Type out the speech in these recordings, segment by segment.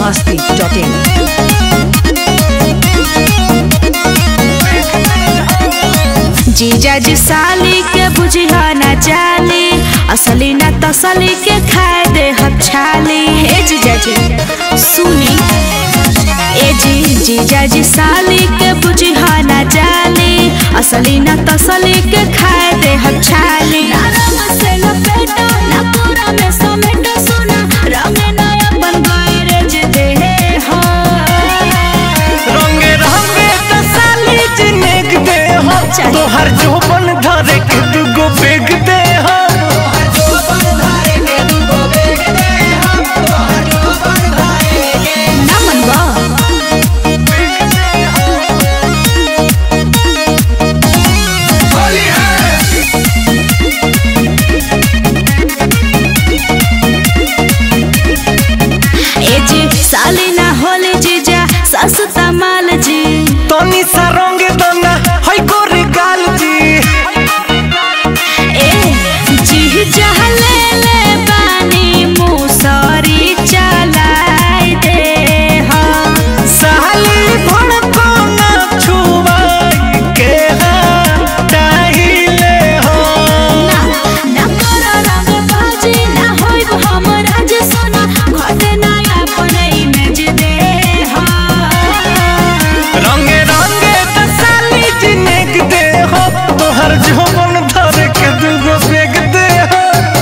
masti.in. जीजा जी साली के बुझिया ना जाली असली ना तसली के खाए दे हम छाली हे जीजा जी सुनी ए जी जीजा जी साली के बुझिया ना जाली असली ना तसली के खाए दे हम छाली ना रंग से लपेटो ना पूरा में समेटो सुना रंग ना अपन गैरेज दे हो रंगे रंगे तसाली जिनेक दे हो चाहिए। तोहर जोबन धरे के दुगो बेग दे हो ना मनवा ए जी साली ना होले जीजा सस्ता माल जी तनी सा रंगे दना हई गोरे गाल जी ए जी जहले ले बानी मुसरी चलाई दे हा साली भड़को ना छुवाई के हटाइले हो ना ना करो रंग बाजी ना होइब हमरा जे सोना घटे ना अपन इमेज दे हा रंगे रंगे तसाली जिनेक दे हो तोहर जोबन धरे के दुगो बेग दे हो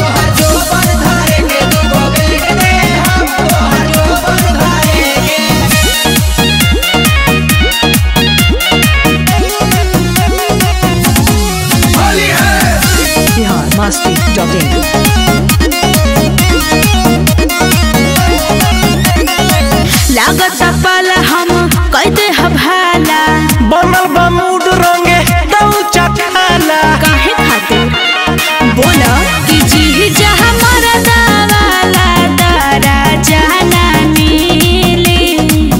Bihar masti.in. लागत पाला हम कैदे हभाला बनल बा मूड रंगे दऊ चखाला काहे खातिर बोला कि जी जहाँ मरदा वाला दारा जाना मिली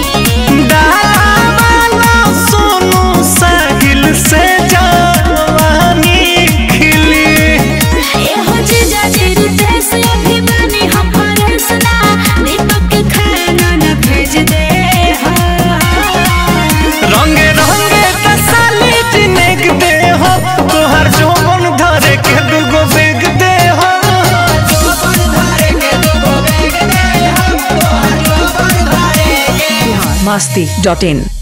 डाला सोनू साहिल से जवानी खिली एहो जीजा जी रितेश अभिमानी हम फरेस ना दीपक के खाना न भेज दे हा रंगे रंगे तसाली जिनेक दे हो तोहर जोबन धरे के दुगो बेग दे हो Bihar masti.in.